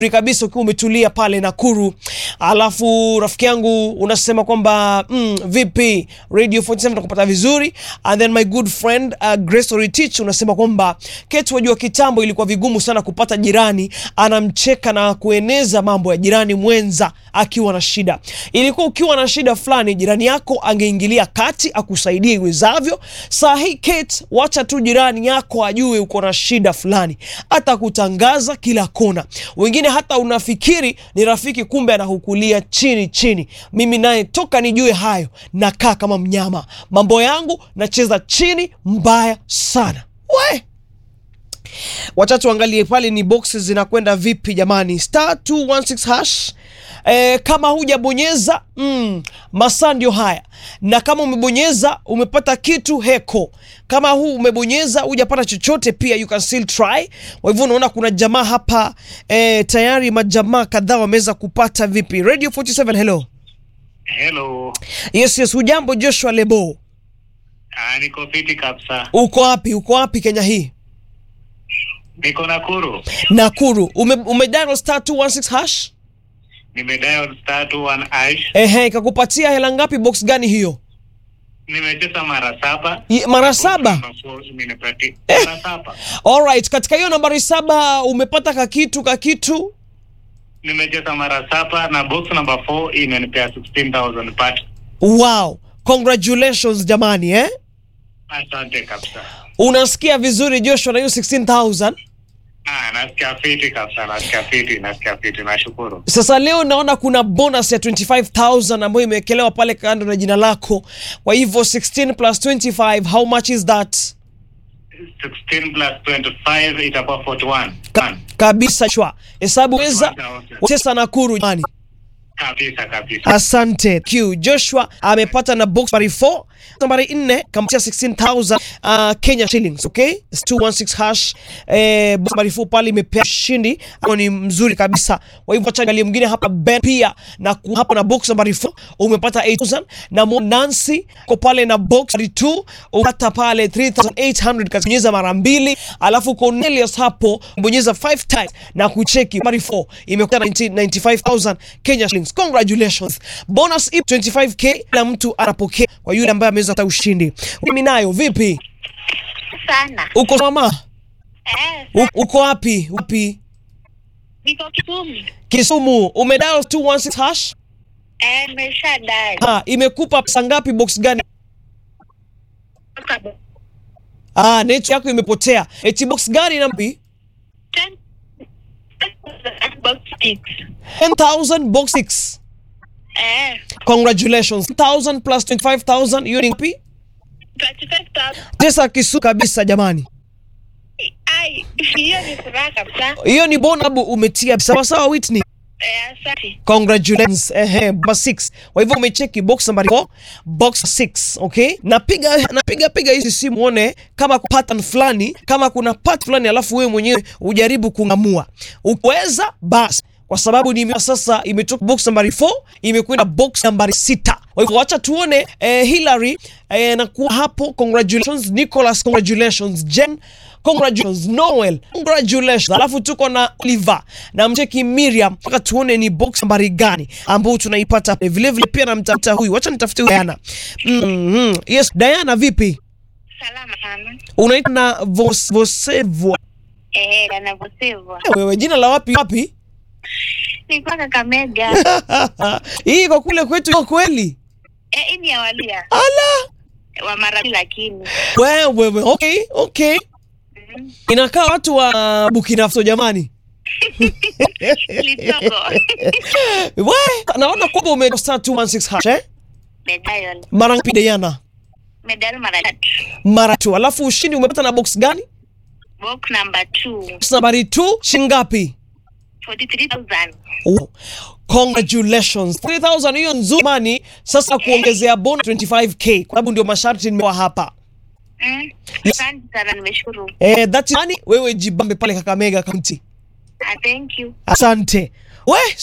kabisa ukiwa umetulia pale Nakuru, alafu rafiki yangu unasema kwamba mm, vipi Radio 47 nakupata vizuri, and then my good friend uh, Grace Oritich unasema kwamba Kate, wajua kitambo ilikuwa vigumu sana kupata jirani anamcheka na kueneza mambo ya jirani mwenza akiwa na shida. Ilikuwa ukiwa na shida fulani, jirani yako angeingilia kati akusaidie iwezavyo. Saa hii Kate, wacha tu jirani yako ajue uko na shida fulani, hata kutangaza kila kona. Wengine hata unafikiri ni rafiki, kumbe anahukulia chini chini. Mimi naye toka nijue hayo, nakaa kama mnyama, mambo yangu nacheza chini mbaya sana we wacha tuangalie pale ni boxes zinakwenda vipi jamani. Star 216 hash. E, kama hujabonyeza mm, masaa ndio haya, na kama umebonyeza umepata kitu heko. Kama huu umebonyeza hujapata chochote, pia you can still try. Kwa hivyo unaona kuna jamaa hapa e, tayari majamaa kadhaa wameweza kupata. Vipi Radio 47, hello. Hello. Yes, yes, hujambo Joshua Lebo, Ah, niko fiti kabisa. uko wapi? Uko wapi Kenya hii? Niko Nakuru. Nakuru. Ume, umedial star 216 hash Nimedial star 21 ash. Ehe, ikakupatia hela ngapi? Box gani hiyo? Nimecheza mara saba. I- Mara saba. Number four, imenipati- Mara saba. Alright, katika hiyo nambari saba umepata kakitu kakitu. Nimecheza mara saba na box number 4 imenipea 16,000 but Wow, congratulations jamani eh? asante kabisa. Unasikia vizuri Joshua na hiyo 16000. Ah, nasikia fiti kabisa, nasikia fiti, nasikia fiti. Nashukuru. Sasa leo naona kuna bonus ya 25000 ambayo imewekelewa pale kando na jina lako. Kwa hivyo 16 plus 25 how much is that? 16 plus 25 itakuwa 41. Ka kabisa shwa. Hesabu weza 41,000. Chesa Nakuru jamani. Kabisa kabisa. Asante Q. Joshua amepata na box nambari 4 nambari 4 kamatia 16000 uh, Kenya shillings okay 216 hash eh, box nambari 4 pale imepea shindi ambao ni mzuri kabisa. Kwa hivyo acha angalie mwingine hapa Ben pia na ku- hapo na box nambari 4 umepata 8000 na Mo Nancy ko pale na box nambari 2 umepata pale 3800 kabonyeza mara mbili, alafu Cornelius hapo bonyeza 5 times na kucheki nambari 4 imekuwa 95000 Kenya shillings. Congratulations. Bonus ip 25k kila mtu anapokea kwa yule ambaye ameweza kupata ushindi. Mimi nayo vipi? sana. Uko mama? Eh, U- Uko wapi? Wapi? niko Kisumu. Kisumu. Umedial 216 hash? Eh, nimeshadai. Ha, imekupa pesa ngapi box gani? Ah, net yako imepotea. Eti box gani nampi? Ten- box six. 10000 box 6. Eh, Congratulations. 1000 plus 25000 hiyo ni ngapi? 25,000. Pesa kisu kabisa jamani. Ai, hiyo ni furaha kabisa. Hiyo ni bonabu umetia sawa sawa Whitney. Eh, asante. Congratulations. Ehe, box 6. Kwa hivyo umecheki box nambari 4, box 6, okay? Napiga napiga piga hizi simu uone kama kuna pattern fulani, kama kuna pattern fulani alafu wewe mwenyewe ujaribu kung'amua. Ukiweza basi kwa sababu ni sasa imetoka box nambari 4 imekwenda box nambari 6. Kwa hivyo wacha tuone eh, Hillary eh, na kuwa hapo. Congratulations Nicholas, congratulations Jen, congratulations Noel, congratulations. Alafu tuko na Oliver na mcheki Miriam, mpaka tuone ni box nambari gani ambao tunaipata vile vile. Pia namtafuta huyu, wacha nitafute huyu Diana. mm -hmm. Yes, Diana, vipi? Salama sana. Unaitwa na Vos, Vosevwa Eh, anavosivwa. wewe, jina la wapi wapi? Nilikuwa Kakamega. hii kwa kule kwetu iko kweli? Eh, hii ni ya walia. Ala Wa mara lakini. wewe wewe, okay okay, inakaa watu wa Burkina Faso jamani. Lidogo. We, naona kwamba ume star 216 hash eh? Medal. Mara ngapi Diana? Medal mara tatu. Mara tu. Alafu ushindi umepata na box gani? Box number two. Box nambari 2 shingapi? 43,000. Oh, Congratulations. 3000 hiyo nzuri mani. Sasa kuongezea bonus 25k kwa sababu ndio masharti nimewa hapa. Mm. Yes. Asante sana, nimeshukuru. Eh, that's money. Wewe jibambe pale Kakamega County. Ah, thank you. Asante. We,